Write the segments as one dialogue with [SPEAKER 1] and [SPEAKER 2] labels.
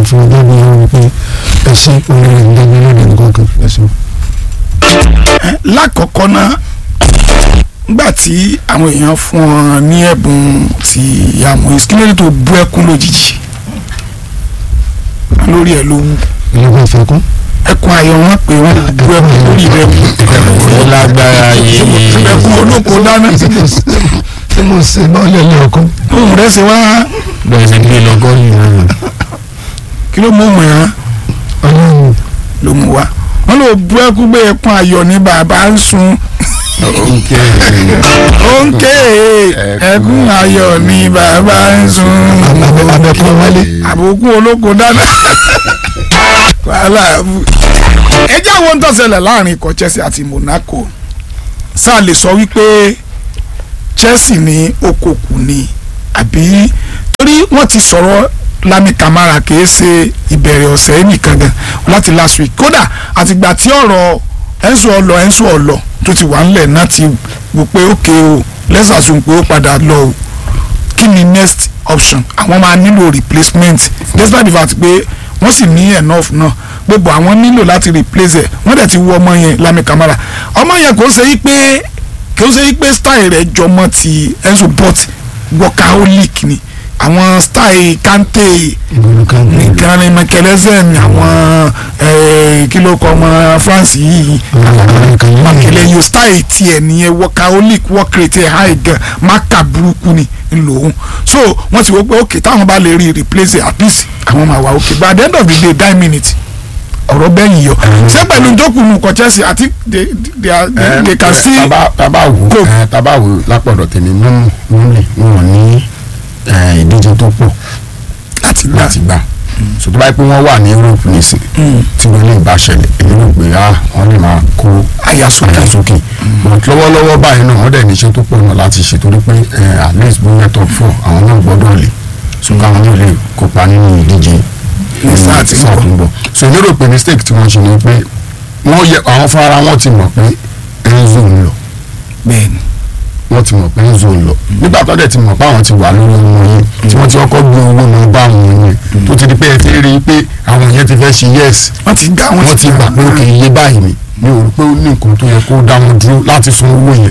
[SPEAKER 1] fún ọjọ́ bí wọ́n rí pé ẹ ṣe oríire ń dẹ́gbẹ́ lóde nǹkan kan ẹ ṣe.
[SPEAKER 2] lákọ̀ọ́kọ́ náà nígbà tí àwọn èèyàn fún ọ ní ẹ̀bùn ti ìyàmú ìsìnkú tó bú ẹkún lójijì lórí ẹ̀ ló wú
[SPEAKER 1] ìlú ìfẹ́ kún.
[SPEAKER 2] ẹkún ayọ̀ wọn pé wọn bú ẹkún lórí rẹ̀ wú
[SPEAKER 3] ó lágbára yìí
[SPEAKER 2] ẹkún olóko dáná
[SPEAKER 1] tí mo ṣe náà lẹ́lẹ́ ọkọ.
[SPEAKER 2] ohun rẹ̀ ṣe wá
[SPEAKER 3] bẹ́ẹ̀ ṣe gbé lọ́gọ́ yìí
[SPEAKER 2] kí ló mú òun ẹ̀
[SPEAKER 1] ọlọ́run
[SPEAKER 2] ló mú wa wọn lọ bú ẹkún pé ẹkún ayọ̀ ní bàbá ń sun ó ń ké ẹkún ayọ̀ ní bàbá ń sun
[SPEAKER 1] abẹ́kọ́ wálé.
[SPEAKER 2] àbùkù olóko dáná wàhálà àbú. ẹ jẹ́ àwọn tó ṣẹlẹ̀ láàrin ikọ̀ Chelsea àti Monaco sáà lè sọ wípé Chelsea ní okòkù ni àbí torí wọ́n ti sọ̀rọ̀ Lami Camara kìí ṣe ìbẹ̀rẹ̀ ọ̀sẹ̀ nìkan gan láti last week kódà àtìgbà tí ọ̀rọ̀ Enzo ọlọ Enzo ọlọ tó ti wà ńlẹ̀ náà ti wò pé ókè o lẹ́sàsùn pé ó padà lọ o kí ni next option àwọn máa nílò replacement despite the fact pé wọ́n sì ní enough náà gbogbo àwọn nílò láti replace ẹ̀ wọ́n dẹ̀ ti wú ọmọ yẹn Lami Camara ọmọ yẹn kò ṣe yí pé kò ṣe yí pé style rẹ̀ jọmọ́ ti Enzo but workaholic ni àwọn style Kante
[SPEAKER 1] ìgbòho kan ní
[SPEAKER 2] nìkan ni Michelsen àwọn eh, kí ló kọ ọmọ France yìí makele yóò style tiẹ̀ nìyẹn workaholic work rate ẹ̀ high gan maka burúkú ni ńlòun so wọ́n ti wò pé ok táwọn bá lè rí replace it, at least àwọn máa wà ok but at the end of the day nine minutes ọ̀rọ̀ bẹ́yìn yọ ṣé pẹ̀lú jókòó kọ Chelsea àti they they are they, they can see
[SPEAKER 4] taba taba wo
[SPEAKER 2] Go.
[SPEAKER 4] ẹ, taba wo lápọ̀dọ̀ tèmi mú mú lè wọn ní ẹ, ìdíje tó pọ̀
[SPEAKER 2] láti gbà
[SPEAKER 4] láti gbà so tó bá yẹ pé wọ́n wà ní Europe nísìn tí wọ́n lè bá ṣẹlẹ̀ èmi rò pé ah wọ́n lè máa kó
[SPEAKER 2] àyàsókè
[SPEAKER 4] àyà sókè but lọ́wọ́lọ́wọ́ báyìí náà wọ́n dẹ̀ níṣẹ́ tó pọ̀ náà láti ṣe torí pé ẹ, at least bóyá top four àwọn náà gbọ́dọ̀ lè so káwọn náà lè kópa nínú ìdíje
[SPEAKER 2] Ní sáà tí ń
[SPEAKER 4] sáà
[SPEAKER 2] bọ̀.
[SPEAKER 4] tó ń bọ̀ so èmi rò pé mistake tí wọ́n ṣe ni pé wọ́n yẹ àwọn fúnra wọn ti mọ̀ pé Enzo ń lọ
[SPEAKER 2] bẹ́ẹ̀ni
[SPEAKER 4] wọ́n ti mọ̀ pé Enzo ń lọ nígbà tó dẹ̀ ti mọ̀ pé àwọn ti wà lórí ọmọ yẹn tí wọ́n ti kọ́kọ́ gbé owó náà bá àwọn yẹn tó ti di pé ẹ ti rí i pé àwọn yẹn ti fẹ́ ṣe yes
[SPEAKER 2] wọ́n ti gbà
[SPEAKER 4] wọ́n ti gbà pé ó kì í yé báyìí ni mi ò rò pé ó ní nǹkan tó yẹ kó dá wọn dúró láti san owó yẹn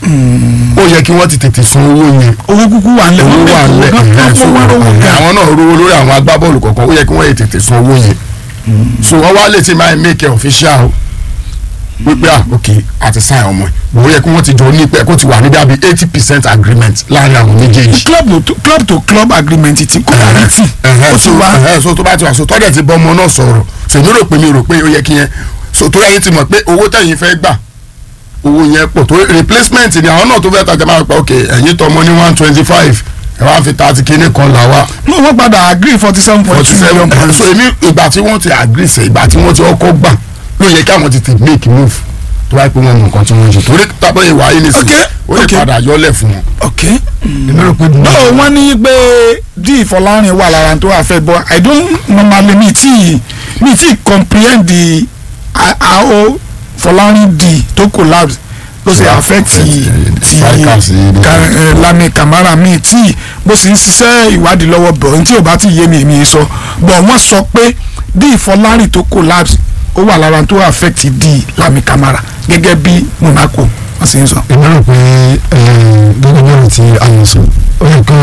[SPEAKER 4] ó yẹ kí wọ́n ti tètè san owó yẹn
[SPEAKER 2] owó kúkú wà nílẹ̀
[SPEAKER 4] owó wà nílẹ̀ ẹ̀hẹ́, so, ẹ̀hẹ́, àwọn náà rówó lórí àwọn agbábọ́ọ̀lù kọ̀ọ̀kan ó yẹ kí wọ́n yẹ tètè san owó yẹn so wọ́n wá lè ti máa make it official o wípé ah ok àti sign ọmọ ẹ̀ ó yẹ kí wọ́n ti jọ ní pé kó ti wà níbi àbí eighty percent agreement láàrin àwọn méjèèjì
[SPEAKER 2] club to club to club agreement ti kó dàrí tì
[SPEAKER 4] ẹ̀hẹ́,
[SPEAKER 2] ó ti
[SPEAKER 4] so
[SPEAKER 2] wá
[SPEAKER 4] ẹ̀hẹ́, so tó bá ti wà so tọ́jà ti bọ́ ọmọ náà sọ̀rọ̀ so èmi rò pé mi rò pé ó yẹ kí yẹn so tó yẹ ti mọ̀ pé owó tẹ̀yìn fẹ́ gbà owó yẹn pọ̀ tó replacement ni àwọn náà tó fẹ́ tajà máa pa ok ẹ̀yin tọmọ ní one twenty five ẹ̀ wá fi thirty kíní kan là wá
[SPEAKER 2] no wọ́n padà agree forty seven point
[SPEAKER 4] forty
[SPEAKER 2] two
[SPEAKER 4] seven
[SPEAKER 2] million pounds
[SPEAKER 4] so èmi ìgbà tí wọ́n ti agree sẹ́ ìgbà tí wọ́n ti ọkọ̀ gbà ló yẹ kí àwọn ti ti make move tó wáyé pé wọ́n mọ nǹkan tí wọ́n ń ṣe torí tábọ̀ ìwà yìí nìsín
[SPEAKER 2] Okay,
[SPEAKER 4] ó lè
[SPEAKER 2] okay.
[SPEAKER 4] padà yọlẹ̀ fún wọn.
[SPEAKER 2] ok
[SPEAKER 1] èmi rò pé
[SPEAKER 2] no wọ́n ní pé d Fọlárin wà lára tó affect but i don't normally mi ti mi ti comprehend the ah, how Fọlárin d tó collapse ló ṣe
[SPEAKER 4] Yeah,
[SPEAKER 2] affect ti
[SPEAKER 4] affect,
[SPEAKER 2] ti
[SPEAKER 4] eh, strikers, eh,
[SPEAKER 2] Ka- eh, Lami Camara mi tí bó sì ń ṣiṣẹ́ ìwádìí lọ́wọ́ bọ̀ ní tí ò bá ti yé mi èmi sọ bọ̀ wọ́n sọ pé d Fọlárin tó collapse ó wà lára tó affect d Lami Camara gẹ́gẹ́ bí Monaco wọ́n sì ń sọ.
[SPEAKER 1] èmi rò pé eh, gẹ́gẹ́ bí ọ̀rọ̀ ti àyànṣe ó yẹ kó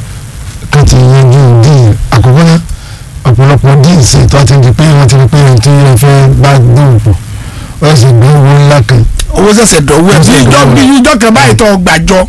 [SPEAKER 1] kó ti yanjú díì àkọ́kọ́ náà ọ̀pọ̀lọpọ̀ díì sí tó a ti di pé wọ́n ti rí pé ohun tí wọ́n fẹ́ bá dùn pọ̀ wọ́n sì gbé owó ńlá kan
[SPEAKER 2] owó ṣẹ̀ṣẹ̀ dọ̀wọ́ ẹ̀ bí
[SPEAKER 1] Ṣẹ̀ṣẹ̀
[SPEAKER 2] ìjọ
[SPEAKER 1] dọ̀wọ́
[SPEAKER 2] bí ìjọ kan báyìí tó gbàjọ.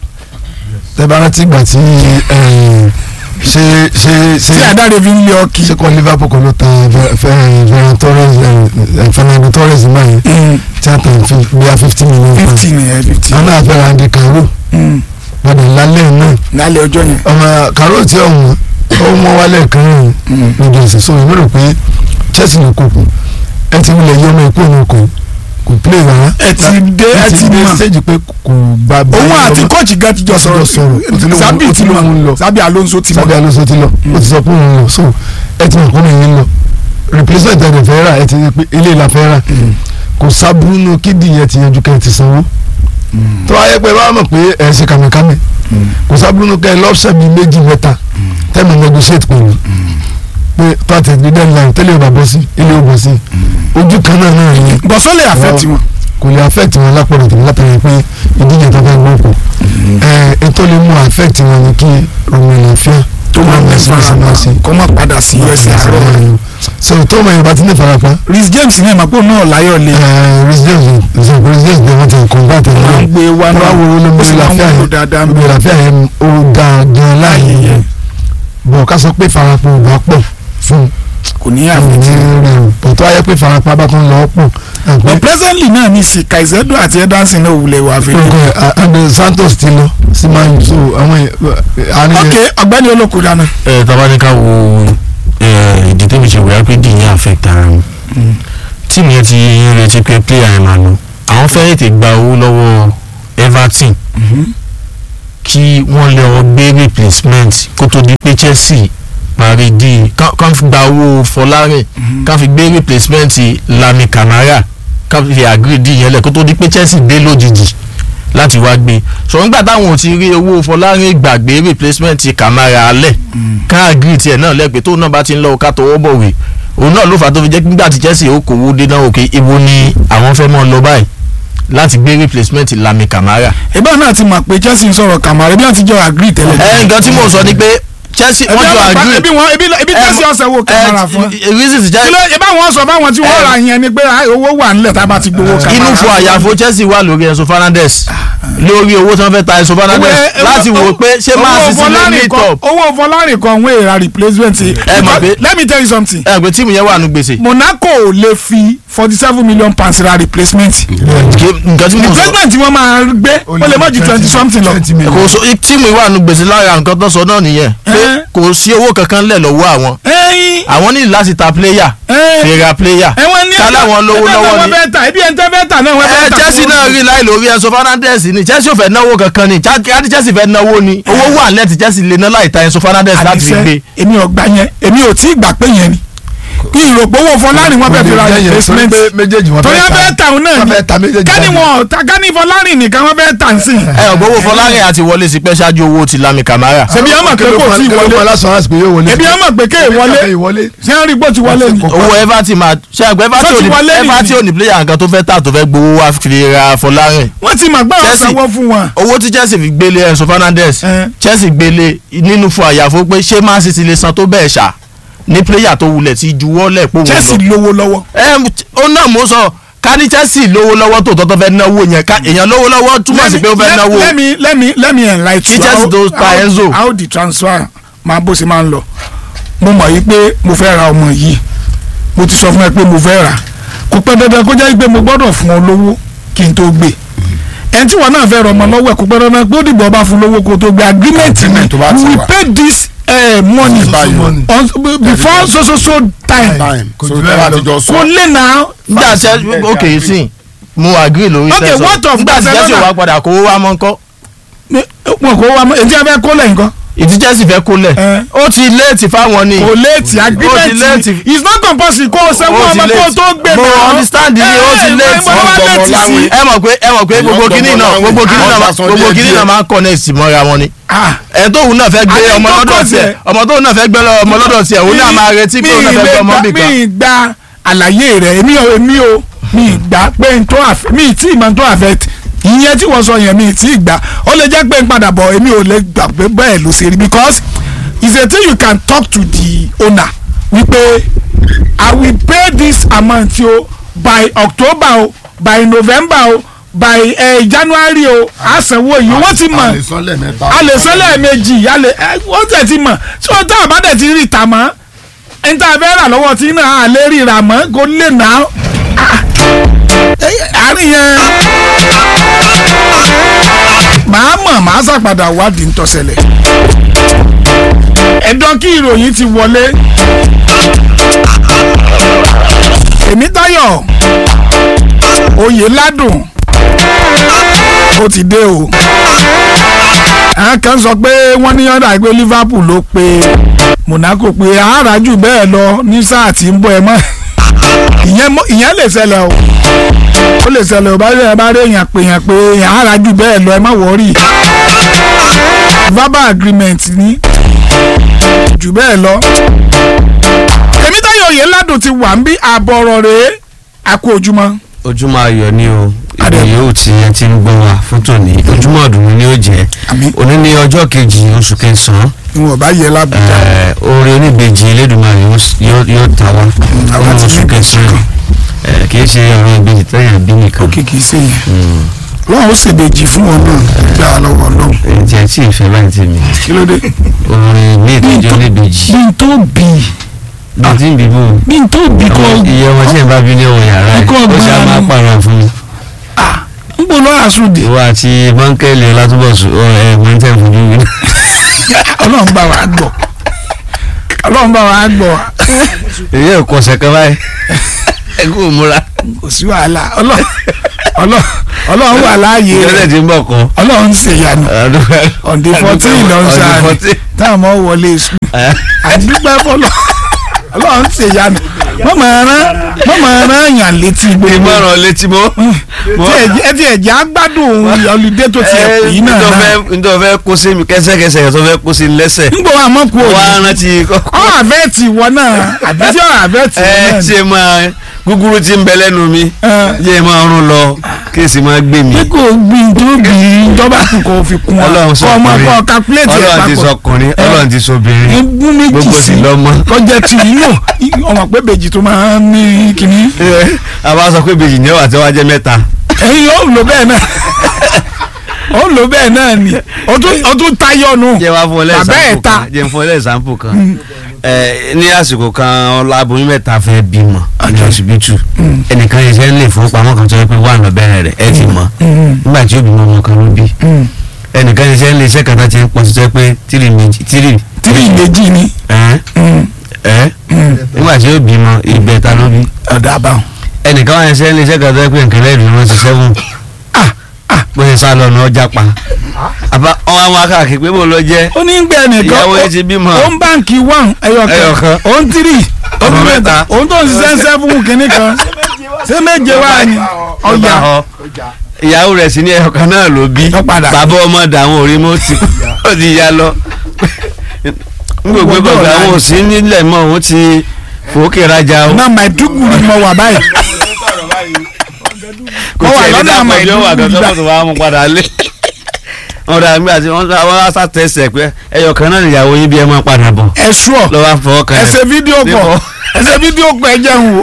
[SPEAKER 1] tẹ́bára tí gbà tí eh, ṣe ṣe ṣe
[SPEAKER 2] tí adáre fi ń lé ọkì.
[SPEAKER 1] ṣe kọ́ Liverpool kan ló ta Fer- Fer- Ferran Torres eh, eh, Fernando Torres náà yẹn tí a tàn fi bíi fifty million pounds
[SPEAKER 2] fifty nìyẹn fifty.
[SPEAKER 1] àwọn náà fẹ́ ra Andy Carroll padà lálẹ́ náà
[SPEAKER 2] lálẹ́ ọjọ́ yẹn.
[SPEAKER 1] ọmọ Carroll tí ọ̀hún ó mọ wálé kan rìn lójú ẹsẹ̀ so èmi rò pé Chelsea ló kókò ẹ ti wulẹ̀ yọ ọmọ ìkó òun kò kò play rárá
[SPEAKER 2] ẹ ti dé ẹ ti
[SPEAKER 1] dé
[SPEAKER 2] mọ̀
[SPEAKER 1] stage pé kò gba
[SPEAKER 2] òun àti kọ́ọ̀chì gan ti jọ
[SPEAKER 1] Ó ti jọ sọ̀rọ̀. Ó ti lóun-
[SPEAKER 2] sábì
[SPEAKER 1] ó ti
[SPEAKER 2] ti
[SPEAKER 1] lóun lọ.
[SPEAKER 2] mọ̀ sábì Alonso ti
[SPEAKER 1] sábẹ́
[SPEAKER 2] mọ̀.
[SPEAKER 1] alóso ti lọ ó ti sọ pé òun lọ so ẹ ti mọ̀ kó lóun lọ replacement ẹ̀ fẹ́ rà ẹ ti rí pé ilé ìlà fẹ́ rà kò sábúrú nu kídì yẹn ti yanjú kẹ́ ẹ ti sanwó tó wáyé pé bá mọ̀ pé ẹ ṣe kàmìkàmì kò sábúrú nu kẹ́ ẹ lọ́sẹ̀ bíi méjì mẹ́ta tẹ́mi negotiate pẹ̀lú pé tó àti ẹ̀dí deadline tẹ́lẹ̀ ò bá bọ́ sí ilé ò bọ́ sí ojú kan náà náà ni
[SPEAKER 2] bọ́sọ́ lè affect wọn.
[SPEAKER 1] kò lè affect wọn lápọ̀lọ̀ tèmi látàrí pé ìdíje tó fẹ́ gbọ́ kù ẹ̀ ẹ̀ tó lè mú affect wọn ni kí Romelu Lafia
[SPEAKER 2] tó máa ń
[SPEAKER 1] sí sí máa sí
[SPEAKER 2] kó má padà sí ẹsẹ̀ àárọ̀.
[SPEAKER 1] so tó mọ̀ yorùbá ti ní farapa
[SPEAKER 2] Rhys James ní ìmọ̀pọ̀ náà láyọ̀ lé.
[SPEAKER 1] Rhys James Rhys James ni wọ́n ti convert ẹ̀
[SPEAKER 2] wọ́n ń gbé wa náà
[SPEAKER 1] wọ́n wo
[SPEAKER 2] ó
[SPEAKER 1] Romelu
[SPEAKER 2] sì máa ń
[SPEAKER 1] Lafia
[SPEAKER 2] wúlò
[SPEAKER 1] yẹn
[SPEAKER 2] dáadáa ń
[SPEAKER 1] Romelu
[SPEAKER 2] bẹ̀.
[SPEAKER 1] Lafia yẹn ó dáa gan láàyè yẹn bọ̀ ká sọ pé farapa ò bá pọ̀ fún
[SPEAKER 2] kò ní
[SPEAKER 1] un
[SPEAKER 2] àfẹ́
[SPEAKER 1] ní
[SPEAKER 2] tí.
[SPEAKER 1] rẹ̀ o bọ̀ tó wáyé pé farapa bá tún lọ pọ̀ àgbẹ̀
[SPEAKER 2] but presently náà ní sí Kaisedo àti Ederson náà wulẹ̀ wà fẹ́.
[SPEAKER 1] ọkọ Andre Santos ti lọ sí Man U so àwọn àárín
[SPEAKER 2] ok ọ̀gbẹ́ni olóko dáná.
[SPEAKER 3] ẹ tọ́ba ní ká wo ẹ, ìdí tẹ́mi ṣe wòyá pé dì ní affect ara wọn tíìmù yẹn ti ń retí pé player yẹn máa lọ àwọn fẹ́ tètè gba owó lọ́wọ́ Everton kí wọ́n lè ọ gbé replacement kó tó di pé Chelsea parí di kán fi gba owó Fọlárìn kán fi gbé replacement Lami Camara kán fi agree di yẹn lẹ̀ kó tó di pé Chelsea dé lójijì láti wá gbé so nígbà táwọn ò ti rí owó Fọlárìn gbàgbé replacement Camara alẹ̀ ká agree tiẹ̀ náà lẹ́gbẹ̀ẹ́ tó náà bá ti ń lọ ká tọwọ́ bọ̀wé òun náà ló fà á tó fi jẹ́ nígbà tí Chelsea ó kówó dé náà òkè ibo ni àwọn fẹ́ mọ́ lọ báyìí láti gbé replacement Lami Camara
[SPEAKER 2] ìbá náà ti mọ̀ pé Chelsea ń sọ̀rọ̀ Kamara bí wọ́n ti jọ agree tẹ́lẹ̀.
[SPEAKER 3] ẹ nǹkan tí mò ń sọ ni pé Chelsea
[SPEAKER 2] Ẹbí
[SPEAKER 3] wọ́n jọ
[SPEAKER 2] àwọn àgbà-
[SPEAKER 3] agree
[SPEAKER 2] ẹbí wọn ebi ebi Chelsea ọ̀sẹ̀ wo Kamara fún.
[SPEAKER 3] reason ti
[SPEAKER 2] kí
[SPEAKER 3] jẹ́
[SPEAKER 2] ló ìbá wọn sọ fáwọn tí wọ́n ra yẹn ni pé ah, owó wà nílẹ̀ tá a bá ti gbowó Kamara.
[SPEAKER 3] inú fún àyàfo Chelsea wà lórí Enzo Fernandez lórí owó tí wọ́n fẹ́ ta Enzo Fernandez
[SPEAKER 2] Owó-
[SPEAKER 3] láti wò pé ṣé
[SPEAKER 2] owó
[SPEAKER 3] máa sì sí lè
[SPEAKER 2] Fọlárìn
[SPEAKER 3] ní
[SPEAKER 2] kan-
[SPEAKER 3] top
[SPEAKER 2] owó Fọlárìn kan wọ́n èrà replacement.
[SPEAKER 3] Ẹ mọ̀ pé-
[SPEAKER 2] let me tell you something.
[SPEAKER 3] ẹ pé tíìmù yẹn wà nù gbèsè
[SPEAKER 2] Monaco ò lè fi forty seven million pounds ra replacement.
[SPEAKER 3] Kí- nǹkan tí mò ń sọ
[SPEAKER 2] replacement tí wọ́n máa gbé ó lè má ju twenty something lọ.
[SPEAKER 3] kò so tíìmù ìwà nù gbèsè lára nǹkan tó sọ náà nìyẹn pé
[SPEAKER 2] Ẹ́.
[SPEAKER 3] kò sí owó kankan lẹ̀ lọ́wọ́ àwọn
[SPEAKER 2] ẹyin
[SPEAKER 3] àwọn ní láti ta player
[SPEAKER 2] ẹ́
[SPEAKER 3] fi ra player
[SPEAKER 2] ẹ̀wọ̀n ní
[SPEAKER 3] kálá wọn lówó lọ́wọ́
[SPEAKER 2] wọ́n
[SPEAKER 3] ni
[SPEAKER 2] fẹ́ ta ebi ẹ̀ ń tẹ́ fẹ́ ta náà wọ́n fẹ́
[SPEAKER 3] ẹ
[SPEAKER 2] ta.
[SPEAKER 3] Chelsea náà rí láì lórí Enzo Fernandez ni Chelsea ò fẹ́ náwó kankan ni káàdì Chelsea fẹ́ náwó ni owó wà lẹ́tì Chelsea lè ná láì ta Enzo Fernandez láti fi gbé
[SPEAKER 2] àdìsẹ́ èmi ò gbà yẹn èmi ò tí ì gbà pé yẹn ni kí ìròpówó Fọlárìn wọ́n fẹ́ fi ra replacement
[SPEAKER 1] méjèèjì wọn
[SPEAKER 2] torí wọ́n fẹ́ ta òun náà
[SPEAKER 1] wọ́n
[SPEAKER 2] ni
[SPEAKER 1] fẹ́ ta méjèèjì
[SPEAKER 2] kání
[SPEAKER 1] jáde.
[SPEAKER 2] wọn ta kání Fọlárìn nìkan wọ́n fẹ́ tà ń sìn.
[SPEAKER 3] ẹ ọgbọ́wọ́ Fọlárìn àti wọlé sí pẹ́ ṣáájú owó ti Lami Camara
[SPEAKER 2] ṣebí ọmọ pé kò tí ì wọlé
[SPEAKER 1] wọlé
[SPEAKER 2] ebi ọmọ pé kéè wọlé
[SPEAKER 1] wọlé
[SPEAKER 2] ṣé ń rí bó ti wọlé ni.
[SPEAKER 3] owó Everton máa ṣe àgbẹ̀ Everton
[SPEAKER 2] Tó ti
[SPEAKER 3] ò ní-
[SPEAKER 2] wọlé nìyí.
[SPEAKER 3] Everton ò ní player nǹkan tó fẹ́ tà tó fẹ́ gbowó wá fi ra Fọlárìn
[SPEAKER 2] wọ́n ti mọ̀ gbọ́
[SPEAKER 3] Chelsea-
[SPEAKER 2] ọ̀sánwó fún wọn.
[SPEAKER 3] owó tí Chelsea fi gbélé Enzo Fernandez
[SPEAKER 2] Ẹ.
[SPEAKER 3] Chelsea gbélé nínú fún àyàfó pé ṣé Man City lè san tó bẹ́ẹ̀ ṣá ní player tó wulẹ̀ ti juwọ́ lẹ̀ pé òun
[SPEAKER 2] Chelsea
[SPEAKER 3] lọ.
[SPEAKER 2] lówó lọ́wọ́.
[SPEAKER 3] ẹ ó náà mo sọ ká ní Chelsea lówó lọ́wọ́ tó tọ́tọ́ fẹ́ náwó yẹn ká èèyàn lówó lọ́wọ́ túmọ̀ sí pé ó fẹ́ náwó
[SPEAKER 2] let me let me let me enlighten
[SPEAKER 3] Kí Chelsea
[SPEAKER 2] How-
[SPEAKER 3] tó ta
[SPEAKER 2] how-
[SPEAKER 3] Enzo.
[SPEAKER 2] how the transfer máa bó ṣe máa ń lọ mo mọ̀ yí pé mo fẹ́ ra ọmọ yìí mo ti sọ fún ẹ pé mo fẹ́ rà kò pẹ́ dandan kó jẹ́ pé mo gbọ́dọ̀ fún ọ lówó kí n tó gbé ẹni tí wọn náà fẹ́ rọ ọmọ lọ́wọ́ ẹ̀ kò pẹ́ dandan pé ó dìbò ọba fún lówó kó tó gbé agreement ni
[SPEAKER 4] Agreement tó bá ti
[SPEAKER 2] we
[SPEAKER 4] wà.
[SPEAKER 2] pay this uh, money
[SPEAKER 4] Báyìí.
[SPEAKER 2] on, before so so so time
[SPEAKER 4] time
[SPEAKER 1] Kò
[SPEAKER 4] so
[SPEAKER 1] jù
[SPEAKER 4] tẹ́
[SPEAKER 1] bẹ́ẹ̀
[SPEAKER 4] bá
[SPEAKER 1] lọ.
[SPEAKER 4] ti jọ sọ
[SPEAKER 2] kò lè nà
[SPEAKER 3] nígbà tí ok sí mo agree lórí
[SPEAKER 2] Okay,
[SPEAKER 3] tẹ̀sán
[SPEAKER 2] what of
[SPEAKER 3] nígbà tí Chelsea
[SPEAKER 2] Barcelona?
[SPEAKER 3] wá padà kówó wá mọ́ ńkọ́
[SPEAKER 2] wọn kò wá èyí tí a fẹ́ kó lẹ́yìn kan
[SPEAKER 3] ìdí Chelsea fẹ́ kó lẹ̀
[SPEAKER 2] Ẹ.
[SPEAKER 3] ó ti léètì fáwọn ni
[SPEAKER 2] kò léètì agreement
[SPEAKER 3] léètì.
[SPEAKER 2] ni it's not compulsory kó o sanwó
[SPEAKER 3] Ó ti
[SPEAKER 2] ọmọ kó o
[SPEAKER 3] léètì.
[SPEAKER 2] tó gbé
[SPEAKER 3] Mo
[SPEAKER 2] náà.
[SPEAKER 3] understand ni, ó ti
[SPEAKER 2] Eh,
[SPEAKER 3] léètì.
[SPEAKER 2] ìwọ ìwọ
[SPEAKER 4] Wọ́n
[SPEAKER 2] léètì
[SPEAKER 4] gbọ́mọ
[SPEAKER 2] sí.
[SPEAKER 4] láwìn.
[SPEAKER 3] ẹ mọ̀ pé ẹ mọ̀ pé gbogbo
[SPEAKER 4] Wọ́n
[SPEAKER 3] kínní
[SPEAKER 4] gbọ́mọ
[SPEAKER 3] náà
[SPEAKER 4] láwìn.
[SPEAKER 3] gbogbo kínní
[SPEAKER 4] Àwọn
[SPEAKER 3] náà
[SPEAKER 4] bá san
[SPEAKER 3] gbogbo
[SPEAKER 4] díẹ̀
[SPEAKER 3] kínní
[SPEAKER 4] díẹ̀.
[SPEAKER 3] náà máa ń connect mọ́ra wọn ni
[SPEAKER 2] Ah,
[SPEAKER 3] ẹ tóun náà fẹ́ gbé
[SPEAKER 2] Àti
[SPEAKER 3] ọmọ
[SPEAKER 2] tó
[SPEAKER 3] lọ́dọ̀
[SPEAKER 2] kọ̀
[SPEAKER 3] tiẹ̀
[SPEAKER 2] tiẹ̀.
[SPEAKER 3] ọmọ tóun náà fẹ́ gbé lọ- ọmọ lọ́dọ̀ tiẹ̀ òun náà máa retí pé òun náà fẹ́ gbé ọmọ bì kan
[SPEAKER 2] mi gba àlàyé rẹ̀ èmi ò èmi ò mi gbà pé n tó àfẹ́ mi tí ìmọ̀ n tó àfẹ́ t- ìyẹn tí wọ́n sọ yẹn mi tí gbà ó lè jẹ́ pé n padà bọ̀ èmi ò lè gbà pé bẹ́ẹ̀ ló ṣe rí because it's a thing you can talk to the owner wípé I will pay this amount o by October o by November o by uh, January o àsanwó yìí wọ́n ti mọ̀
[SPEAKER 4] àlesọ́lẹ̀ mẹ́ta
[SPEAKER 2] a lè sọ lẹ́ẹ̀mejì a lè ẹ wọ́n tẹ̀ ti mọ̀ tí wọ́n tá a bá dẹ̀ ti rí ìta mọ́ ẹni tá a fẹ́ rà lọ́wọ́ tí náà a lè rí ìrà mọ́ kó lè nà á. Ah, ẹ- àárín yẹn màá mọ̀ màá ṣàpadà wádìí ń tọ́sẹ̀lẹ̀ ẹ̀dọ́ kí ìròyìn ti wọlé Tèmítáyọ̀ Oyèládùn ó ti dé o àwọn kan sọ pé wọ́n ní ọ̀dà pé Liverpool ló pe Monaco pé àárà jù bẹ́ẹ̀ lọ ní sáà tí ń bọ̀ ẹ mọ́ ìyẹn mọ́- ìyẹn lè ṣẹlẹ̀ o ó lè ṣẹlẹ̀ o bá rí ẹ bá rí èèyàn pé èèyàn pé àárà jù bẹ́ẹ̀ lọ ẹ má wọ́ọ̀rì verbal agreement ní jù bẹ́ẹ̀ lọ oyè ládùn ti wà ń bí àbọ̀ ọ̀rọ̀ rèé àkó ojúmọ́
[SPEAKER 3] ojúmọ́ ayọ̀ ni o
[SPEAKER 2] Adé.
[SPEAKER 3] ìgbà yóò tí ẹ ti ń gbọ́ wa fún tòní ojúmọ́ ọdún ni ó jẹ́
[SPEAKER 2] Àmín.
[SPEAKER 3] òní ní ọjọ́ kejì oṣù kẹsàn-án
[SPEAKER 2] ìwọ̀n bá yẹ lábùjá
[SPEAKER 3] eh, oore oníbejì elédùnmarè yóò- yóò yóò tà wá
[SPEAKER 2] àwa
[SPEAKER 3] nínú
[SPEAKER 2] ti
[SPEAKER 3] oṣù
[SPEAKER 2] ní
[SPEAKER 3] kẹsàn-án Eh, kì í ṣe ọ̀rọ̀ ìbejì tẹ́yà bí nìkan
[SPEAKER 2] òkè kìí ṣe yẹn lọ́wọ́ ó ṣèbejì fún wọn náà gbà á lọ́wọ́ ọlọ́run
[SPEAKER 3] èyí tí ẹ tí ì fẹ́ báyìí tèmi
[SPEAKER 2] kí ló dé.
[SPEAKER 3] orin ní ìtọ́jú oníbejì
[SPEAKER 2] bí n tó bì í
[SPEAKER 3] bí tí ń bíbó
[SPEAKER 2] bí n tó bì í kọ́
[SPEAKER 3] iye ọmọ tí ẹ bá bí ní ọwọ́ yàrá ẹ
[SPEAKER 2] Ikọ̀
[SPEAKER 3] ó ṣe á
[SPEAKER 2] ọgbọ́n
[SPEAKER 3] máa
[SPEAKER 2] ni.
[SPEAKER 3] pààrọ̀ fún mi
[SPEAKER 2] ń bọ̀ lọ́wọ́ àsùndì
[SPEAKER 3] ìwọ àti bọ́ńkẹ́lì ọlátúbọ̀sù ẹ mọ̀ntẹ́ fojú wí.
[SPEAKER 2] ọlọ́run bá wa gbọ́ ọlọ́run bá wa gbọ́
[SPEAKER 3] èyí ẹ̀ kọ́ ọ̀sẹ̀ kan báyìí ẹ kú òmùra
[SPEAKER 2] kò sí wàhálà ọlọ́run ọlọ́run ọlọ́run wà láàyè
[SPEAKER 3] ìjọba
[SPEAKER 2] rẹ̀
[SPEAKER 3] ti ń bọ̀ kọ́
[SPEAKER 2] ọlọ́run ń ṣèyanu on the fourteen lọ ń sáà táwọn ọmọ wọlé sùn àdúgbò fọlọ ọlọ́run ń ṣèyanu mọ̀mọ́ ẹran mọ̀mọ́ ẹran yàn létí gbogbo
[SPEAKER 3] ìmọ̀ràn létí mọ́.
[SPEAKER 2] tí ẹ̀jẹ̀ ẹ ti ẹ̀jẹ̀ agbádùn ọlùdé tó ti ẹ̀ pè yín náà náà
[SPEAKER 3] ntọ́ fẹ́ kó sí mi kẹsẹ̀kẹsẹ̀ yẹn tó fẹ́ kó sí mi lẹ́sẹ̀
[SPEAKER 2] ń gbọ́ àmọ́ kú
[SPEAKER 3] wá
[SPEAKER 2] òní
[SPEAKER 3] rántí
[SPEAKER 2] ọ àbẹ́ẹ̀tì wọ náà àbí tí ọ àbẹ́ẹ̀tì wọ
[SPEAKER 3] ẹ
[SPEAKER 2] náà
[SPEAKER 3] ṣe máa gúgúrú tí ń bẹ lẹ́nu mi yé máa rún lọ kí èsì máa gbé mi.
[SPEAKER 2] ní kò gbìn tó gbìn ìjọba kù kò fi kún ọ
[SPEAKER 3] ọlọ́run
[SPEAKER 2] kọ́ ọmọ
[SPEAKER 3] sọkùnrin
[SPEAKER 2] kọ́ calculate ẹ̀
[SPEAKER 3] ọlọ́run ti
[SPEAKER 2] papọ̀
[SPEAKER 3] sọkùnrin ọlọ́run ti sọbìnrin
[SPEAKER 2] ẹgbún méjì
[SPEAKER 3] gbogbo
[SPEAKER 2] sí
[SPEAKER 3] sì lọ́mọ.
[SPEAKER 2] kọjá tí yíyọ ọmọ pé bèjì tó máa ń ní kínní
[SPEAKER 3] a bá sọ pé bèjì ní ọ̀wà tí wọ́n á jẹ́ mẹ́ta.
[SPEAKER 2] ẹ̀yin ó lò bẹ́ẹ̀ náà ó lò bẹ́ẹ̀ náà ni ó tún- ó tún tayọ nù
[SPEAKER 3] jẹ́ wá fún ọ
[SPEAKER 2] bàbá ẹ̀
[SPEAKER 3] lẹ́sàmpù
[SPEAKER 2] ta
[SPEAKER 3] kan jẹ́ fún ọ lẹ́sàmpù kan ẹ ní àsìkò kan ọláboyún mẹ́ta fẹ́ bímọ ní ọsibítù ẹnìkan yìí sẹ́ni lè fowópamọ́ kan tó yẹ pé wà lọ bẹ̀rẹ̀ rẹ̀ ẹ ti mọ̀ nígbà tí ó bímọ ọmọ kan ló bí ẹnìkan yìí sẹ́ni lè iṣẹ́ kan tó ti ń pọ̀ sí tó yẹ pé tírì méjì tírì
[SPEAKER 2] tírí ìlejì ni
[SPEAKER 3] ẹ́ ẹ́ nígbà tí ó bímọ ìgbẹ́ta ló bí
[SPEAKER 2] ọ̀dà àbáwọn.
[SPEAKER 3] ẹnìkan wà ní sẹ́ni lè iṣẹ́ kan tó yẹ pé nǹkan lẹ́ẹ̀dùn wọn ti sẹ́wọ̀n bó ṣe sá lọ ní ọjà pa àbá ọmọ àwọn akáàkiri pé bó lọ jẹ́
[SPEAKER 2] ó ní gbẹ nìkan
[SPEAKER 3] ìyàwó yẹn ti bímọ.
[SPEAKER 2] ó ń báǹkì one ẹyọkan
[SPEAKER 3] Ẹyọkan.
[SPEAKER 2] ó ń tírì ó ń
[SPEAKER 3] Ọmọ
[SPEAKER 2] mẹ́ta
[SPEAKER 3] mẹ́ta.
[SPEAKER 2] ó ń tó ń ṣiṣẹ́ ń sẹ́fún kínní kan ṣé méje wá ni ọjà
[SPEAKER 3] ọ ìyàwó rẹ̀ sí ní ẹ̀yọ̀kan náà ló bí
[SPEAKER 2] Ló padà.
[SPEAKER 3] bàbá ọmọ dàwọn orí mọ́ ti ó ti ya lọ n kò gbé gbọ̀ngàn àwọn òsì nílẹ̀ mọ́ òun ti fòókè rajà o
[SPEAKER 2] náà Maiduguri mọ wà báyìí
[SPEAKER 3] kò
[SPEAKER 2] ó wà
[SPEAKER 3] tiẹ̀ ní
[SPEAKER 2] lọ́nà
[SPEAKER 3] dàpọ̀ bí ó wà
[SPEAKER 2] Maiduguri
[SPEAKER 3] kan
[SPEAKER 2] gbà.
[SPEAKER 3] tó wà mú padà lé wọn dà nígbà tí wọn wá sàtẹsẹ̀ pé ẹ̀yọ̀kan náà nìyàwó yín bí ẹ máa padà bọ̀
[SPEAKER 2] ẹ ṣúọ
[SPEAKER 3] lọ́wọ́ fọwọ́ kan
[SPEAKER 2] ẹ ṣe fídíò
[SPEAKER 3] Níbo?
[SPEAKER 2] kọ ẹ ṣe fídíò kọ ẹ jẹun wò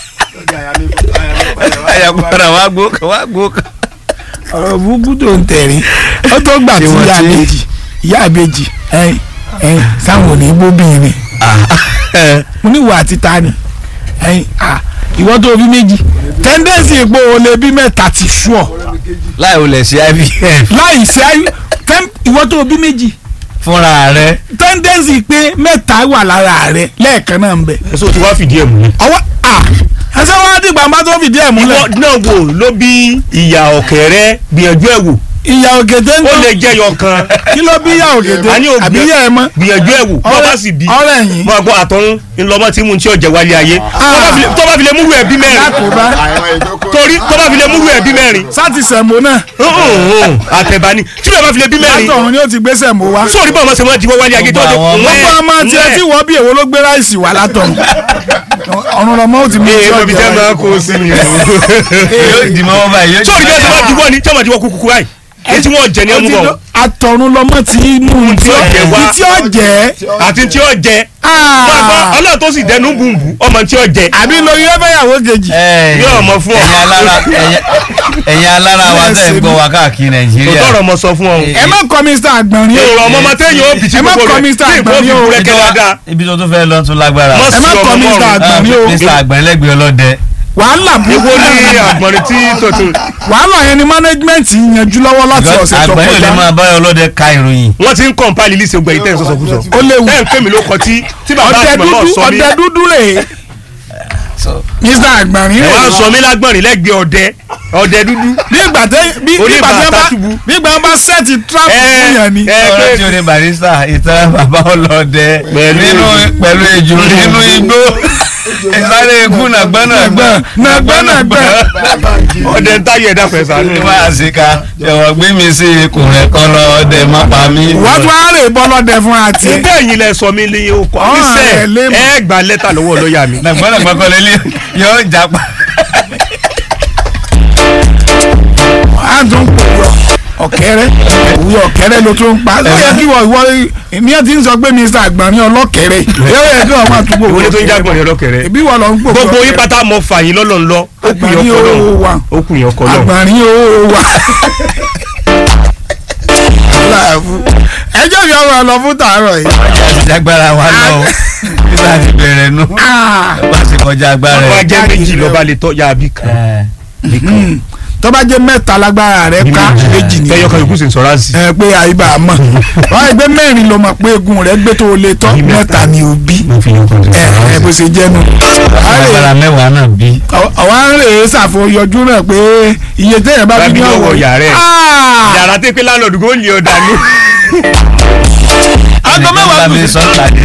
[SPEAKER 3] ẹ̀yà padà wá gbó kan wá gbó kan.
[SPEAKER 2] ọ̀rọ̀ burúkú tó ń tẹ̀rín ó tó gbà tí
[SPEAKER 3] Tí wọ́n
[SPEAKER 2] ìyá
[SPEAKER 3] ti-
[SPEAKER 2] àbèjì ìyá àbèjì ẹ̀yìn ẹ̀yìn sáwọn ò ní bóbìnrin mo ní ìwà àti ta ni ẹ̀yìn à ìwọ tó bí méjì tẹ́ndẹ́sì ipò olè bí mẹ́ta ti sú ọ
[SPEAKER 3] láì olè sí IVF
[SPEAKER 2] láì ṣe ayé tẹ́m- ìwọ tó bí méjì
[SPEAKER 3] fúnra rẹ̀
[SPEAKER 2] tẹ́ndẹ́sì pé mẹ́ta wà lára rẹ lẹ́ẹ̀kan náà ń bẹ.
[SPEAKER 5] èso tí wàá fìdí ẹ̀ múlẹ̀.
[SPEAKER 2] ọwọ́ à ẹsẹ̀ wọn á dìgbà bá tó fìdí ẹ̀ múlẹ̀
[SPEAKER 5] ìwọ náà wò ló bí ìyá ọ̀kẹ́rẹ́ gbìyànjú ẹ̀ wò
[SPEAKER 2] ìyá ògèdè ń
[SPEAKER 5] ó
[SPEAKER 2] tọ́
[SPEAKER 5] lè jẹ́ yọ kan
[SPEAKER 2] kí ló bí ìyá ògèdè
[SPEAKER 5] a ní òbí-
[SPEAKER 2] àbí ìyá ẹ̀ mọ́
[SPEAKER 5] gbìyànjú ẹ̀ wò bọ́ bá sì bí
[SPEAKER 2] ọ̀rẹ́ yìí
[SPEAKER 5] mọ àgbọ̀ àtọ̀run ńlọmọ tí mu tí ọjà wálé ayé Tó bá fi lè- tó bá fi lè múrù ẹ̀ bí mẹ́rin
[SPEAKER 2] lákòóbá
[SPEAKER 5] torí tó bá fi lè múrù ẹ̀ bí mẹ́rin
[SPEAKER 2] sáti sẹ̀mó náà
[SPEAKER 5] hùhùn, àtẹ̀bá ni tí bẹ́ẹ̀ bá fi lè bí mẹ́rin
[SPEAKER 2] látọ̀run ni ó ti gbé sẹ̀mó wá
[SPEAKER 5] sóòrí bá ọmọ sẹ́wọ́n jíwọ́ wálé ayé tó
[SPEAKER 3] Gbogbo àwọn
[SPEAKER 5] ọjọ́
[SPEAKER 2] gbogbo ọmọ tiẹ̀ tí wọ́n bí èwo ló gbé ráìsì wá látọ̀run ọ̀run lọ́mọ ó ti mú
[SPEAKER 5] ee mo fi
[SPEAKER 2] ọjà
[SPEAKER 5] tẹ́
[SPEAKER 2] wá.
[SPEAKER 5] máa kó sí mi.
[SPEAKER 3] yóò dì mọ́ wọn báyìí yóò
[SPEAKER 5] sóòrí bẹ́ẹ̀ tí wọ́n jíwọ́ ni tí wọ́n jíwọ́ kúkú báyìí èyí tí wọ́n jẹ ní
[SPEAKER 2] Ó
[SPEAKER 5] ẹmu
[SPEAKER 2] ti
[SPEAKER 5] bọ̀
[SPEAKER 2] lọ- àtọ̀run lọ́mọ ti mú
[SPEAKER 5] tí ó jẹ wá.
[SPEAKER 2] tí ó jẹ́
[SPEAKER 5] àti tí ó jẹ ọlọ́run tó sì dẹnu bùnbù ọmọ tí ó jẹ
[SPEAKER 2] àbí lóyún ẹ̀fẹ̀yàwó kejì
[SPEAKER 5] yóò mọ fún ọ.
[SPEAKER 3] ẹ̀yin alára ẹ̀yin- ẹ̀yin alára wa tẹ̀ ń gbọ́ wa káàkiri
[SPEAKER 5] tó
[SPEAKER 3] nàìjíríà
[SPEAKER 5] tọrọ mọ sọ fún ọ.
[SPEAKER 2] ẹ má kọ́ Mr. Àgbọ̀nrín o
[SPEAKER 5] èrò ọmọ ọmọ téèyàn ó bì tí
[SPEAKER 2] Ẹ má
[SPEAKER 5] gbogbo
[SPEAKER 2] kọ́
[SPEAKER 5] rẹ̀
[SPEAKER 2] Mr.
[SPEAKER 5] tí ìbò fi
[SPEAKER 2] Àgbọ̀nrín o.
[SPEAKER 5] kúrẹ́kẹ́ dáadáa.
[SPEAKER 3] ibi tó tún fẹ́ lọ tún lágbára
[SPEAKER 5] Mọ́
[SPEAKER 2] ẹ má
[SPEAKER 5] sí
[SPEAKER 2] kọ́
[SPEAKER 5] ọmọ
[SPEAKER 2] Mr.
[SPEAKER 5] mọ́rùn.
[SPEAKER 2] Àgbọ̀nrín o
[SPEAKER 3] Mr. àgbẹ̀lẹ́gbẹ̀ ọlọ́dẹ
[SPEAKER 2] wàhálà
[SPEAKER 5] èwo
[SPEAKER 2] burúkú
[SPEAKER 5] ní àgbọ̀nrín tí tòtò.
[SPEAKER 2] wàhálà yẹn ni management yanjú lọ́wọ́ láti ọ̀sẹ̀ tó
[SPEAKER 3] àgbẹ̀lẹ́ lè
[SPEAKER 2] kọjá
[SPEAKER 3] máa báyọ̀ ọlọ́dẹ ka ìròyìn
[SPEAKER 5] wọ́n ti ń kọ̀ǹpáìlì lísì ògbà yìí tẹ́ ń sọ̀sọ̀ kú sọ.
[SPEAKER 2] ó léwu
[SPEAKER 5] tẹ́ ń pè mí ló kọ tí tí bàbá
[SPEAKER 2] ọdẹ
[SPEAKER 5] àti màmá
[SPEAKER 2] dúdú
[SPEAKER 5] sọ mí.
[SPEAKER 2] ọdẹ dúdú rè é Mr. Àgbọ̀nrín
[SPEAKER 5] ẹ
[SPEAKER 2] rè
[SPEAKER 5] wá ń
[SPEAKER 2] é
[SPEAKER 5] sọ mí lágbọ̀nrín lẹ́gbẹ̀ẹ́ ọdẹ ọdẹ dúdú.
[SPEAKER 2] bí ìgbà tẹ bí bí ìgbà tẹ bá
[SPEAKER 5] Oníbàtà túbú.
[SPEAKER 2] bí ìgbà bá sẹ́ẹ̀tì trap
[SPEAKER 5] Ẹ,
[SPEAKER 2] fún yẹn ni
[SPEAKER 5] ẹ,
[SPEAKER 3] ọ̀rọ̀
[SPEAKER 5] pé-
[SPEAKER 3] tí o ní barista ìtàn bàbá ọlọ́dẹ
[SPEAKER 5] Pẹ̀lú
[SPEAKER 3] nínú
[SPEAKER 5] ejò.
[SPEAKER 3] pẹ̀lú ejò nínú igbó
[SPEAKER 6] ìsáré ikú nàgbọ́nàgbọ́
[SPEAKER 2] nàgbọ́nàgbọ́
[SPEAKER 5] ọdẹ ń táyé ẹ̀dá pẹ̀ sánú.
[SPEAKER 6] ní wàá síka jọ̀wọ́ gbé mi sí ikùn rẹ̀ kọ́ lọ ọdẹ má pa mí.
[SPEAKER 2] wọ́n tún á rè bọ́lọ́dẹ fún àti.
[SPEAKER 5] ṣé ẹ̀yin lẹ sọ mí lé okò
[SPEAKER 2] Ọ̀hún,
[SPEAKER 5] àbísẹ̀
[SPEAKER 2] ẹ̀ lé mọ̀.
[SPEAKER 5] ẹ gba lẹ́tà lọ́wọ́ lọ́ọ̀yà mi.
[SPEAKER 6] nàgbọ́nàgbọ́ kọ́ lélẹ̀ yóò japa.
[SPEAKER 2] a tún pò yọ ọ̀kẹ́rẹ́ òwe ọ̀kẹ́rẹ́ ló tún pa ó yẹ kí wọ́n ìwọ ní ẹ ti ń sọ pé mr àgbọ̀nrín ọlọ́kẹ́rẹ́ yóò yẹ kí wọ́n máa tún gbogbo
[SPEAKER 5] ìwọlé tó ń jágbọ̀n ní ọlọ́kẹ̀rẹ̀.
[SPEAKER 2] ìbí wọ́n lọ ń gbogbo
[SPEAKER 5] gbogbo yín pátá mọ fàyín lọ́lọ́ ńlọ ó kù yín
[SPEAKER 2] àgbọ̀nrín
[SPEAKER 5] ọkọ
[SPEAKER 2] owó wa
[SPEAKER 5] lọ́hùn ó kù yín ọkọ lọ́hùn.
[SPEAKER 2] àgbọ̀nrín owó wa. ẹjọ́ mi ọmọ lọ fún tàárọ̀ yìí.
[SPEAKER 6] ọjà ti jágbára wa lọ o nígbà tí bẹ̀rẹ̀ nu bá ti kọjá agbára
[SPEAKER 5] wọ́n á
[SPEAKER 6] ẹ̀.
[SPEAKER 5] jẹ́ méjì lọ́ba lè tọ́jà àbí kan.
[SPEAKER 2] tó bá jẹ́ mẹ́ta lágbára rẹ̀ ká méjì ni
[SPEAKER 5] tẹ́yọ̀ kan yòókù sì ń sọ̀rọ̀ àzì.
[SPEAKER 2] ẹ pé àyíbá mọ̀ wọ́n á gbé mẹ́rin ló mọ̀ pé egun rẹ̀ gbé tó o lè tọ́ mẹ́ta ni o bí
[SPEAKER 3] mo fi yín kan
[SPEAKER 2] ẹ ẹ bó ṣe jẹ́ nu.
[SPEAKER 6] agbára mẹ́wàá náà bí.
[SPEAKER 2] ọ̀wá ń rè é ṣàfọyọjú náà pé iye téèyàn bá
[SPEAKER 5] Bá
[SPEAKER 2] fi
[SPEAKER 5] bí
[SPEAKER 2] ní
[SPEAKER 5] ní ọwọ́
[SPEAKER 2] ọ̀wọ́
[SPEAKER 5] yàrá ẹ̀.
[SPEAKER 2] Ah!
[SPEAKER 5] yàrá tẹ́ pé lálọ́ọ̀dù kò lè ọ̀dà ní.
[SPEAKER 6] aago mẹ́wàá mi sọ tàdé